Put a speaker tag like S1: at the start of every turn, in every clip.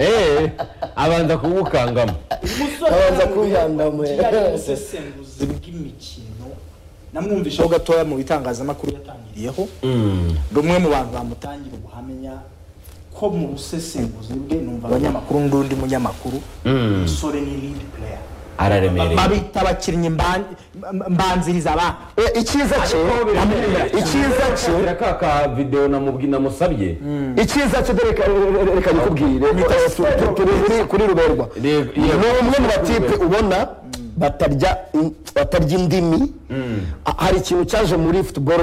S1: eee abanza kubukangama
S2: umusore
S3: Abanza
S2: arambuye
S3: kwihangama.
S2: ikijyanye n'ubusesenguzi bw'imikino namwumvishaho gatoya mu bitangazamakuru yatangiriyeho rumwe mu bantu bamutangira ubuhamya ko mu busesenguzi bwe numva abanyamakuru n'undi munyamakuru
S1: Mm.
S2: umusore ni lead player
S1: araremereye
S2: babita abakinnyi mban- mba- mbanziriza abana
S3: icyiza cye icyiza cye
S1: ka ka videwo namubwi- namusabye
S3: icyiza cyo dore reka- reka nikubwire Eh, tu- tu- turi kuri- kuri ruberwa ni
S1: Re- yego.
S3: umwe mu batipe ubona batarya in- batarya indimi Ha- hari ikintu cyaje muri futuboro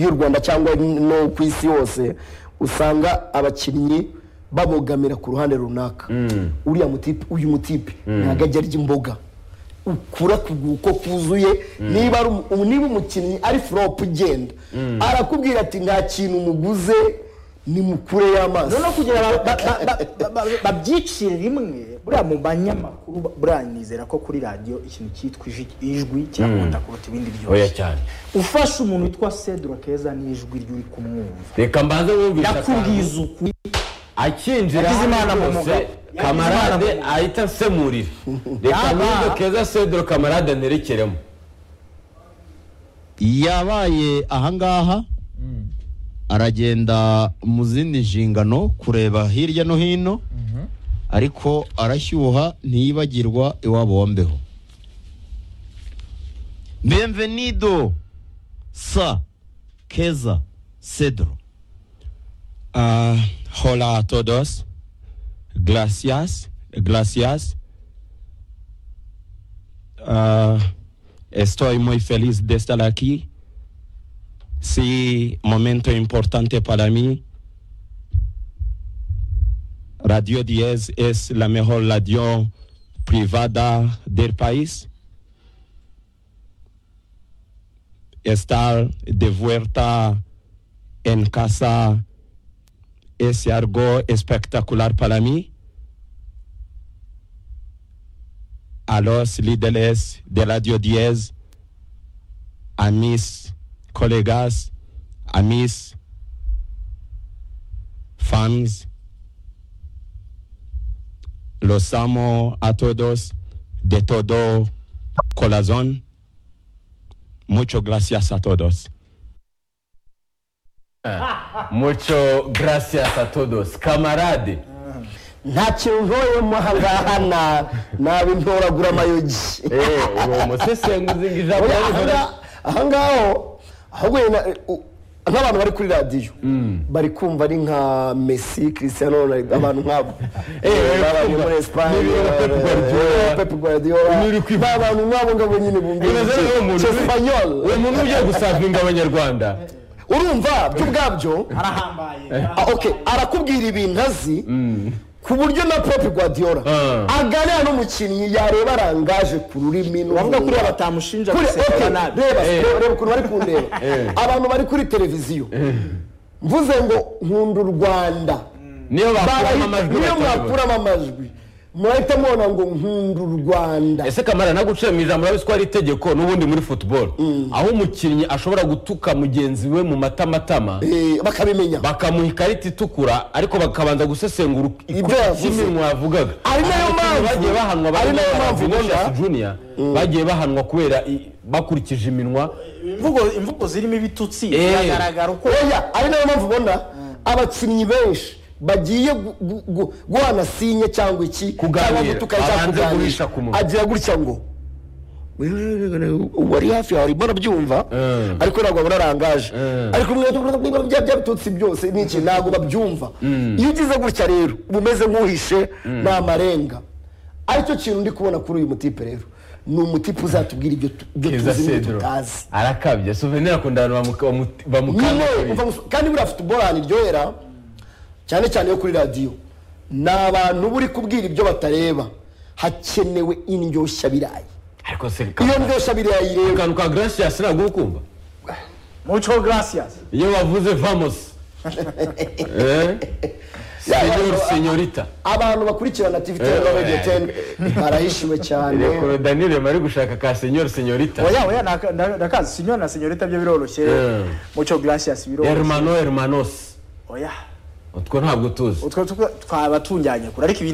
S3: y'u rwanda cyangwa no ku isi yose usanga abakinnyi babogamira ku ruhande runaka uriya mutipe uyu mutipe ntabwo ajya arya imboga ukura kuguko kuzuye niba ari umu- umu- niba umukinnyi ari furopu ugenda arakubwira ati nta kintu muguze nimukure y'amaso
S2: noneho kugira ba- ba- ba- ba- ba- ba- babyicire rimwe buriya mu banyamakuru ba- buriya nizera ko kuri radiyo ikintu cyitwa iji- ijwi kirakunda kuruta ibindi
S1: oya
S2: byose
S1: cyane
S2: ufashe umuntu witwa cedro keza n'ijwi rye uri kumwumva
S1: reka mbanze mwumvishe
S2: yakubwiza ukuri
S1: akinjira
S2: Yagize Imana mu
S1: hano
S2: mugabo.
S1: yose, kamarade ahita asemurira reka
S2: Yaba-
S1: mwumve keza sedro kamarade nerekeremo
S4: yabaye ahangaha aragenda mu zindi nshingano kureba hirya no hino ariko arashyuha ntiyibagirwa iwabo wa mbeho benvenido sa keza cedro
S5: Ah, hola a todos. Gracias, gracias. Ah, estoy muy feliz de estar aquí. Sí, momento importante para mí. Radio 10 es la mejor radio privada del país. Estar de vuelta en casa es algo espectacular para mí. A los líderes de Radio 10, a mis colegas, a mis fans, los amo a todos de todo corazón. Muchas gracias a todos.
S1: muco gracias a todos kamarade
S3: nta kintu ntoyemo ahangaha na- naba intoragura amayogi
S1: eee uwo musesenguzi ngo ijambo
S3: Oya,
S1: yarihora
S3: ahanga- ahangaho ahubwo wenda, eh, u- nk'abantu bari kuri radiyo bari kumva ari nka messi christian Ronaldo, abantu nk'abo
S1: Eh, eh,
S3: Baba bari
S1: kumva.
S3: muri
S1: Niba
S3: esipanye
S1: iyo Pep Guardiola.
S3: pepu guardiola
S1: Niba uri kwivuga.
S3: ni abantu nk'abo ngabo nyine bumvira
S1: Imeze nk'uwo muntu uri-
S3: espanyol
S1: uwo muntu ugiye gusavinga abanyarwanda
S3: urumva by'ubwabyo
S2: arahambaye
S3: Ah, okay arakubwira ibintu azi ku buryo na pepu guardiola
S1: Ah.
S3: aganira n'umukinnyi yareba arangaje ku rurimi
S2: bavuga
S3: n'umunwa.
S2: kuri batamushinja
S3: Kuri- okay,
S2: gusekera nabi
S3: reba
S1: Eh.
S3: reba- reba ukuntu bari kundeba abantu bari kuri televiziyo mvuze ngo nkunda u rwanda
S1: niyo bakuramo
S3: Barahita-
S1: amajwi
S3: niyo
S1: batabibona
S3: mwakuramo amajwi murahita mubona ngo nkunda u rwanda
S1: ese kamara naguciye mu ijambo urabizi ko hari itegeko n'ubundi muri futuboro aho umukinnyi ashobora gutuka mugenzi we mu matamatama
S3: Eh, bakabimenya
S1: bakamuha ikarita itukura ariko bakabanza gusesengura
S3: Ibyo yavuze.
S1: ikiminwa yavugaga
S3: Ari nayo
S1: Abakinnyi
S3: mpamvu-
S1: bagiye bahanwa
S3: ari nayo
S1: barimo
S3: mpamvu
S1: Vinicius
S3: ubona-
S1: Junior, bagiye bahanwa kubera i- bakurikije iminwa
S2: imvugo imvugo zirimo ibitutsi
S1: Eh.
S2: biragaragara uko
S3: oya ari nayo mpamvu ubona abakinnyi benshi bagiye gu- gu- gu- guhana sinye cyangwa iki
S1: Kuganira.
S3: cyangwa gutukana cyangwa
S1: Abanze
S3: kuganira.
S1: guhisha ku munwa.
S3: agira gutya ngo wari hafi yawe urimo urabyumva
S1: Mm.
S3: ariko ntabwo wabona arangaje
S1: Mm.
S3: ariko mwe bya bya bitutsi byose ni iki ntabwo babyumva iyo ugize gutya rero uba umeze nk'uhishe ni amarenga aricyo kintu ndi kubona kuri uyu mutipe rero ni umutipe uzatubwira ibyo tu- ibyo
S1: keza
S3: tuzi n'ibyo
S1: sedro
S3: tutazi
S1: arakabye souvenir akunda abantu bamu- bamu-
S3: nyine
S1: bamukangurira
S3: umva gusa- kandi buriya futuboro ahantu iryohera cyane cyane yo kuri radiyo ni abantu buri kubwira ibyo batareba hakenewe indyoshyabirayi
S1: ariko se
S3: iyo
S1: Kamara,
S3: ndyoshyabirayi rero
S1: akantu ka gracias ntabwo uri kumva
S2: muco gracias
S1: iyo bavuze vamos Eh? Senor, senyorita
S3: abantu bakurikirana tv ten na radio ten barahishiwe cyane
S1: reka danire bari gushaka ka senyor senyorita
S2: oya oya naka- na- nakazi sinyo na senyorita byo biroroshye
S1: Eh.
S2: muco gracias biroroshye
S1: hermano hermanos
S2: oya
S1: utwo ntabwo tuzi
S2: utwo tuko- twaba tunjyanye kure ariko ibindi